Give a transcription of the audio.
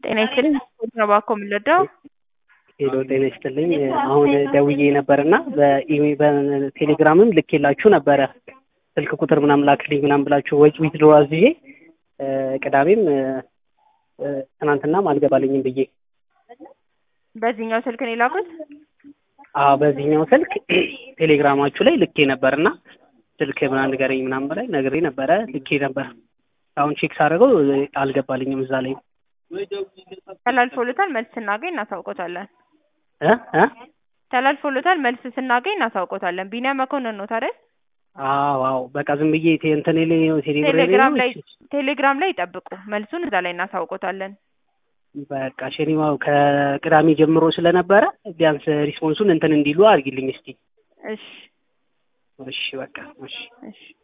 ጤና ይስጥልኝ ስፖርት ነው እባክዎ የምንረዳው? ሄሎ ጤና ይስጥልኝ አሁን ደውዬ ነበርና በኢሜ- በቴሌግራምም ልኬላችሁ ነበረ ስልክ ቁጥር ምናምን ላክልኝ ምናምን ብላችሁ ወጪ ዊዝድሮ አዝዤ ቅዳሜም ትናንትናም አልገባልኝም ብዬ በዚህኛው ስልክ ነው የላኩት? አዎ በዚህኛው ስልክ ቴሌግራማችሁ ላይ ልኬ ነበርና ስልክ ምናምን ንገረኝ ምናምን በላይ ነግሬ ነበረ ልኬ ነበር። አሁን ቼክ ሳደርገው አልገባልኝም እዛ ላይ ተላልፎሎታል መልስ ስናገኝ እናሳውቆታለን። እ እ ተላልፎሎታል መልስ ስናገኝ እናሳውቆታለን። ቢኒያም መኮንን ነው ታዲያ? አዎ አዎ በቃ ዝም ብዬ ቴ- እንትኔ ላይ ነው ቴሌብር ላይ ቴሌግራም ነው ላይ ቴሌግራም ላይ ይጠብቁ መልሱን እዛ ላይ እናሳውቆታለን። በቃ ሸኒማው ከቅዳሜ ጀምሮ ስለነበረ ቢያንስ ሪስፖንሱን እንትን እንዲሉ አድርጊልኝ እስቲ። እሺ እሺ በቃ እሺ እሺ